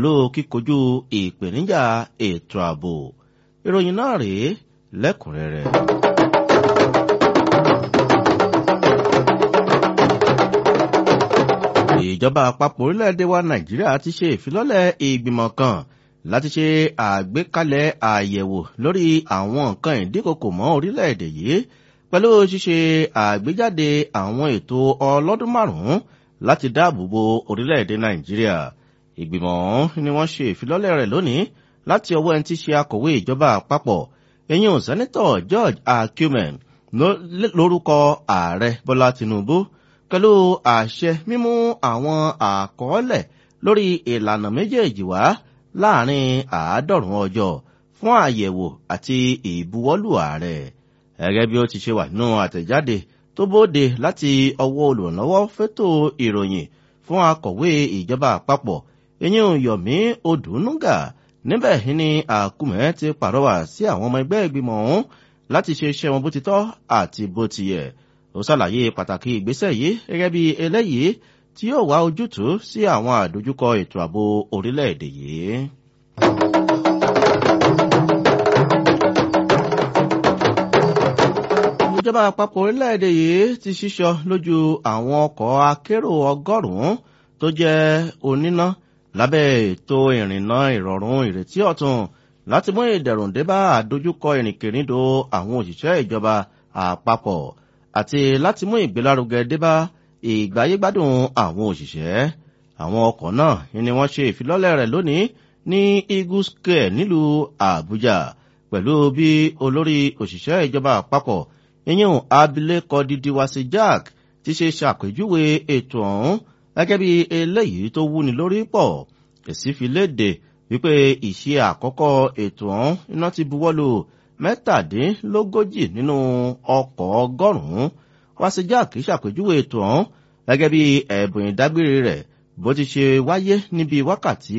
pẹ̀lú kíkojú ìpèníjà ètò ààbò ìròyìn náà rèé lẹ́kùnrẹ́rẹ́. ìjọba àpapọ̀ orílẹ̀-èdè wa nàìjíríà ti ṣe ìfilọ́lẹ̀ ìgbìmọ̀ kan láti ṣe àgbékalẹ̀ àyẹ̀wò lórí àwọn nǹkan ìdíkòkò mọ́ orílẹ̀-èdè yìí pẹ̀lú ṣíṣe àgbéjáde àwọn ètò ọlọ́dún márùn-ún láti dáàbò bo orílẹ̀-èdè nàìjíríà ìgbìmọ̀ ọ̀hún ni wọ́n ṣe ìfilọ́lẹ̀ rẹ̀ lónìí láti ọwọ́ ẹni tí ṣe akọ̀wé ìjọba àpapọ̀ eyín sẹ́nitọ̀ george akumen lórúkọ ààrẹ bọ́lá tinubu pẹ̀lú àṣẹ mímú àwọn àkọọ́lẹ̀ lórí ìlànà méjèèjì wá láàrin àádọ́rùn-ún ọjọ́ fún àyẹ̀wò àti ìbuwọ́lù ààrẹ gẹ́gẹ́ bí ó ti ṣe wà nínú àtẹ̀jáde tó bóde láti ọwọ́ olùrànlọ́wọ́ fẹ́tò ìròyìn fún akọ̀wé ìjọba àpapọ̀ eyín yomi odùnúgà níbẹ̀ ni àkùmẹ̀ ti pàrọwà sí àwọn ọmọ ẹgbẹ́ ìgbìmọ̀ ọ̀hún láti ṣe iṣẹ́ wọn bó ti tọ́ àti bó ti yẹ ó ṣàlàyé pàtàkì ìgbésẹ̀ yìí gẹ́gẹ́ bí eléyìí tí yóò wá ojútùú sí àwọn àdójúkọ ètò ààbò orílẹ̀-èdè yìí. ìjọba àpapọ̀ orílẹ̀-èdè yìí ti ṣíṣọ lójú àwọn ọkọ̀ akérò ọgọ́rùn-ún tó jẹ́ oníná lábẹ́ ètò ìrìnnà ìrọ̀rùn ìrètí ọ̀tun láti mú ìdẹ̀rùn dé bá àdójúkọ ìrìnkèrindò àwọn òṣìṣẹ́ ìjọba àpapọ̀ àti láti mú ìgbélárugẹ dé bá ìgbáyégbádùn àwọn òṣìṣẹ́ àwọn ọkọ̀ náà ni wọ́n ṣe ìfilọ́lẹ̀ rẹ̀ lónìí ní eagle square nílùú àbújá pẹ̀lú bí olórí òṣìṣẹ́ ìjọba àpapọ̀ yíyún abilékọ dídíwásí jack ti ṣe ṣàpèjúwe ètò ọ̀hún gẹ́gẹ́ bí eléyìí tó wúni lórí pọ̀ èsì fi léde wípé ìṣe àkọ́kọ́ ètò ọ̀hún iná ti buwọ́lù mẹ́tàdínlógójì nínú ọkọ̀ ọgọ́rùn-ún wáṣí jack ṣàpèjúwe ètò ọ̀hún gẹ́gẹ́ bí ẹ̀bùn ìdágbére rẹ̀ bó ti ṣe wáyé níbi wákàtí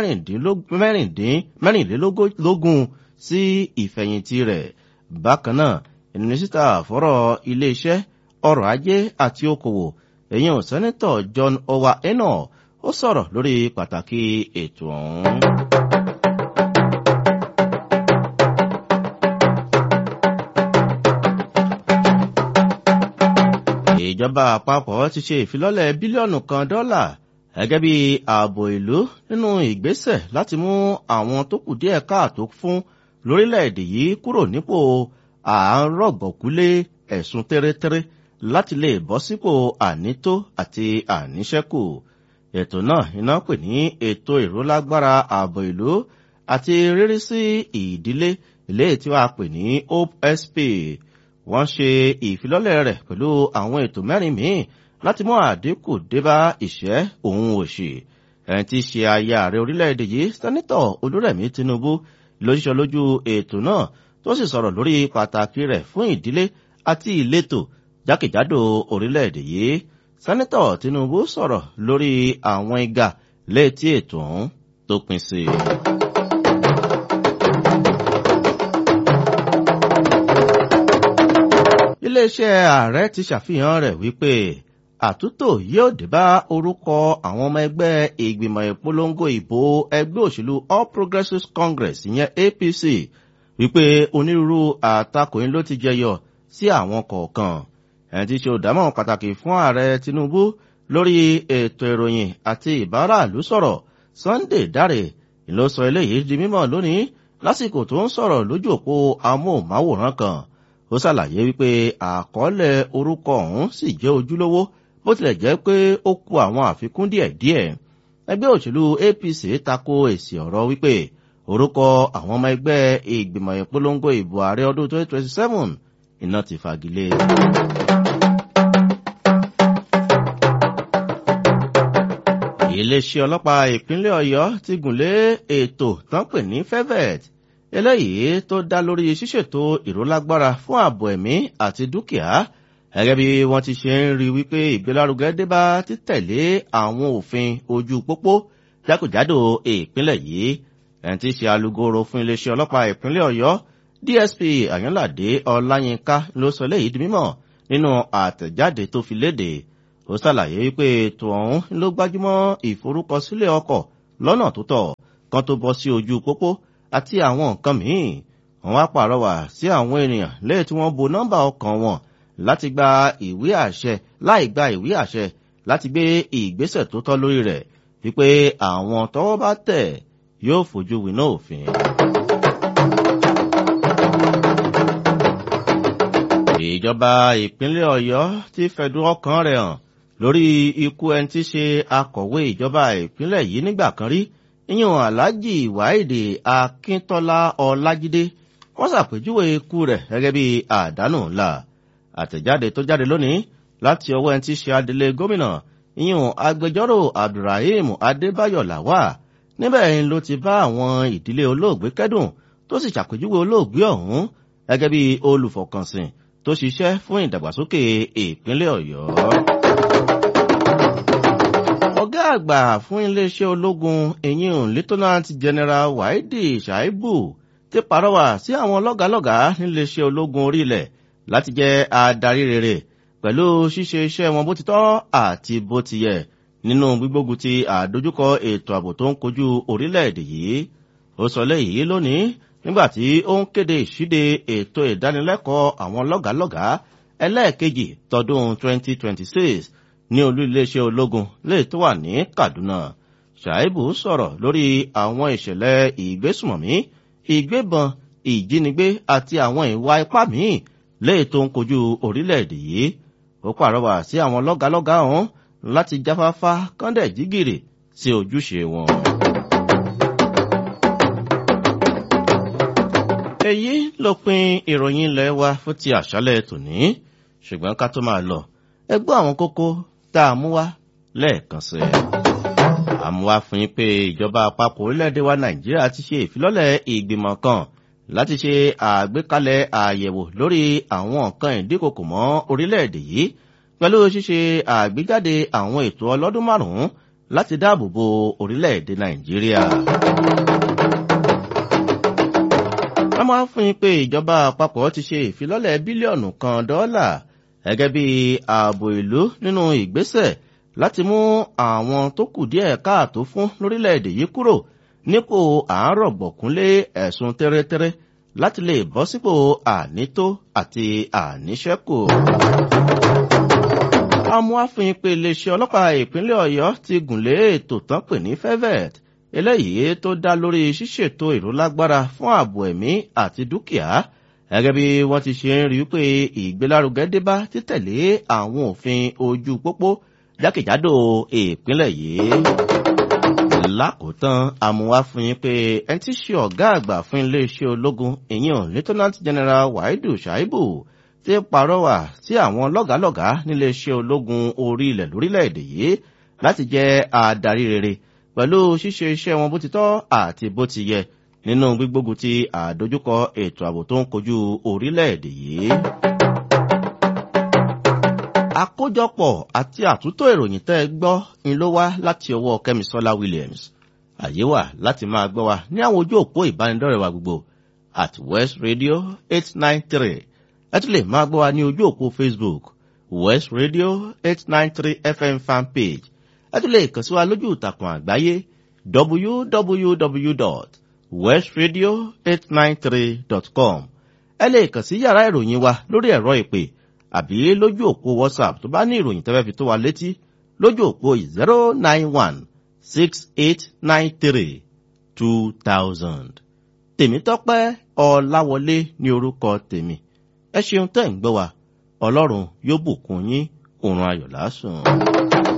mẹ́rìnlélógún sí ìfẹ̀yìntì rẹ̀ bákan náà mínísítà fọ́rọ̀ iléeṣẹ́ ọrọ̀ ajé àti okòwò èyàn sẹ́nitọ̀ john owa eno ó sọ̀rọ̀ lórí pàtàkì ètò ọ̀hún. ìjọba àpapọ̀ ti ṣe ìfilọ́lẹ̀ bílíọ̀nù kan dọ́là gẹ́gẹ́ bí ààbò ìlú nínú ìgbésẹ̀ láti mú àwọn tó kù díẹ̀ káàtó fún lórílẹ̀‐èdè yìí kúrò nípò àárọ̀gbọ̀kúlé ẹ̀sùn tẹ́rẹ́tẹ́rẹ́ láti lè bọ́ sípò ànító àti àníṣẹ́kù ètò náà iná pè ní ètò ìrólágbára ààbò ìlú àti rírí sí ìdílé ilé tí wàá pè ní hope sp wọ́n ṣe ìfilọ́lẹ̀ rẹ̀ pẹ̀lú àwọn ètò mẹ́rin míì láti mú àdínkù débá ìṣẹ́ òun òṣì ẹni tí í ṣe aya ààrẹ orílẹ̀-èdè yìí sẹ́nitọ̀ olúrẹ̀mí tinubu ló ṣiṣọ́ lójú ètò náà tó sì sọ̀rọ̀ lórí pàtàkì rẹ̀ fún ìdílé àti ìletò jákèjádò orílẹ̀-èdè yìí sẹ́nitọ̀ tinubu sọ̀rọ̀ lórí àwọn igà létí ètò ọ̀hún tó pin sí i. iléeṣẹ́ ààrẹ ti ṣàfihàn rẹ̀ wípé àtúntò yóò dé bá orúkọ àwọn ọmọ ẹgbẹ́ ìgbìmọ̀ ìpolongo ìbò ẹgbẹ́ òṣèlú all progressives congress ìyẹn apc wípé onírúurú àtakòyìn ló ti jẹyọ sí àwọn kọ̀ọ̀kan ẹni tí ṣe òdámọ̀ pàtàkì fún ààrẹ tinubu lórí ètò ìròyìn àti ìbáraàlú sọ̀rọ̀ sunday dáre ló sọ eléyìí di mímọ̀ lónìí lásìkò tó ń sọ̀rọ̀ lójú òpó amóhùnmáwòrán kan ó ṣàlàyé wípé àkọọ́lẹ̀ orúkọ ọ̀hún sì jẹ́ ojúlówó bó tilẹ̀ jẹ́ pé ó kú àwọn àfikún díẹ̀díẹ̀ ẹgbẹ́ òṣèlú apc tako èsì ọ̀rọ̀ wípé orúkọ àwọn ọmọ ẹgbẹ́ ìgbìmọ̀ ìpolongo ìbò ààrẹ ọdún 2027 iná ti fagilé. iléeṣẹ́ ọlọ́pàá ìpínlẹ̀ ọ̀yọ́ ti gùnlé ètò tán pè ní fevet eléyìí tó dá lórí ṣíṣètò ìrólágbára fún ààbò ẹ̀mí àti dúkìá gẹ́gẹ́ bí wọ́n ti ṣe ń rí wípé ìgbélárugẹ débá títẹ̀lé àwọn òfin ojú pópó jákèjádò ìpínlẹ̀ yìí ẹni tí í ṣe alugoro fún iléeṣẹ́ ọlọ́pàá ìpínlẹ̀ ọ̀yọ́ dsp àyànládé ọláyínká ló sọ léyìí di mímọ̀ nínú àtẹ̀jáde tó fi léde ó ṣàlàyé wípé ètò ọ̀hún ló gbájúmọ́ ìforúkọsílẹ̀ ọkọ̀ lọ́nà tó tọ́ kan tó bọ́ sí ojú pópó àti àwọn nǹkan míì wọ́n wá pàrọwà sí àwọn ènìyàn lẹ́yìn tí wọ́n bo nọ́mbà ọkàn wọn láti gba ìwé àṣẹ láì gba ìwé àṣẹ láti gbé ìgbésẹ̀ tó tọ́ lórí rẹ̀ wípé àwọn tọ́wọ́ bá tẹ̀ yóò fojú winá òfin. ìjọba ìpínlẹ̀ ọ̀yọ́ ti fẹ̀dùn ọkàn rẹ̀ hàn lórí ikú ẹni tí ṣe akọ̀wé ìjọba ìpínlẹ̀ yìí nígbà kan rí ìyẹn alhaji wáìdì akíntọ́lá ọlájídé wọ́n ṣàpèjúwe ikú rẹ̀ gẹ́gẹ́ bí àdánù ńlá àtẹ̀jáde tó jáde lónìí láti ọwọ́ ẹni tí ṣe adelé gómìnà ìyẹn agbẹjọ́rò abdulrahim adébáyọ̀ làwà níbẹ̀ ló ti bá àwọn ìdílé olóògbé kẹ́dùn tó sì ṣàpèjúwe olóògbé ọ̀hún gẹ́gẹ́ bí olùfọkànsìn tó ṣiṣẹ́ fún ìdàgbàsókè ìpínlẹ̀ ọ̀yọ́. ọ̀gá àgbà fún iléeṣẹ́ ológun ìyẹn lieutenant general wáídì ṣàìbù ti pàrọwà sí àwọn lọ́gàálọ́gàá níléeṣẹ́ ológun orílẹ̀ láti jẹ́ adarí rere pẹ̀lú ṣíṣe iṣẹ́ wọn bó ti tọ́ àti bó ti yẹ nínú gbígbógun ti àdójúkọ ètò ààbò tó ń kojú orílẹ̀-èdè yìí ó sọ léyìí lónìí nígbàtí ó ń kéde ìṣíde ètò ìdánilẹ́kọ̀ọ́ àwọn lọ́gàálọ́gàá ẹlẹ́ẹ̀kejì tọdún 2026 ní olú iléeṣẹ́ ológun lè tó wà ní kaduna ṣàìbù sọ̀rọ̀ lórí àwọn ìṣẹ̀lẹ̀ ìgbésùmọ̀mí ìgbébọn ìjínigbé àti àwọn ìwà ipá míì lè tó ń kojú orílẹ̀-èdè yìí ó pàrọwà sí àwọn lọ́gàálọ́gàá ọ̀hún láti jáfáfá kọ́ndẹ̀ jígìrì sí ojúṣe wọn. èyí ló pin ìròyìn ilẹ̀ wa fún ti àṣálẹ̀ tòní ṣùgbọ́n ká tó máa lọ ẹ gbọ́ àwọn kókó tá a mú wá lẹ́ẹ̀kan sí i. àmúwá fún yín pé ìjọba àpapọ̀ orílẹ̀-èdè wa nàìjíríà ti ṣe ìfilọ́lẹ̀ ìgbìmọ̀ kan láti ṣe àgbékalẹ̀ àyẹ̀wò lórí àwọn nǹkan ìdíkòkò mọ́ orílẹ̀-èdè yìí pẹ̀lú ṣíṣe àgbéjáde àwọn ètò ọlọ́dún márùn-ún láti dáàbò bo orílẹ̀-èdè nàìjíríà a máa ń fún yín pé ìjọba àpapọ̀ ti ṣe ìfilọ́lẹ̀ bílíọ̀nù kan dọ́là gẹ́gẹ́ bí ààbò ìlú nínú ìgbésẹ̀ láti mú àwọn tó kù díẹ̀ káàtó fún lórílẹ̀‐èdè yìí kúrò nípò àárọ̀ gbọ̀kúnlé ẹ̀sùn tẹ́rẹ́tẹ́rẹ́ láti lè bọ́ sípò ànító àti àníṣẹ́kù. a mú àfihàn pé iléeṣẹ́ ọlọ́pàá ìpínlẹ̀ ọ̀yọ́ ti gùnlé ètò tán pè ní fevet eléyìí tó dá lórí ṣíṣètò ìrólágbára fún ààbò ẹ̀mí àti dúkìá gẹ́gẹ́ bí wọ́n ti ṣe ń rí pé ìgbélárugẹ débá títẹ̀lé àwọn òfin ojú pópó jákèjádò ìpínlẹ̀ yìí. lákòótán àmúwá fún yín pé ẹni tí ṣe ọ̀gá àgbà fún iléeṣẹ́ ológun ìyẹn lieutenant general waidu shaibu ti parọ́wà sí àwọn lọ́gàálọ́gàá níléeṣẹ́ ológun orí ilẹ̀ lórílẹ̀‐èdè yìí láti jẹ́ adarí rere pẹ̀lú ṣíṣe iṣẹ́ wọn bó ti tọ́ àti bó ti yẹ nínú gbígbógun ti àdójúkọ ètò ààbò tó ń kojú orílẹ̀-èdè yìí. àkójọpọ̀ àti àtúntò ìròyìn tẹ́ ẹ gbọ́ ni ló wá láti ọwọ́ kẹ́misọ́lá williams àyè wà láti máa gbọ́ wa ní àwọn ojú òpó ìbánidọ́rẹ̀ wa gbogbo at west radio eight nine three ẹ tún lè máa gbọ́ wa ní ojú òpó facebook west radio eight nine three fm fanpage ẹ tún lè kàn sí wa lójú ìtàkùn àgbáyé www.westradio893.com ẹ lè kàn sí yàrá ìròyìn wa lórí ẹ̀rọ ìpè àbí lójú òpó whatsapp tó bá ní ìròyìn tẹ́fẹ́ fi tó wa létí lójú òpó zero nine one six eight nine three two thousand. tèmítọ́pẹ́ ọ̀làwọlé ní orúkọ tèmi ẹ ṣeun tẹ́ ń gbọ́ wa ọlọ́run yóò bùkún yín òun ayọ̀ lásùn.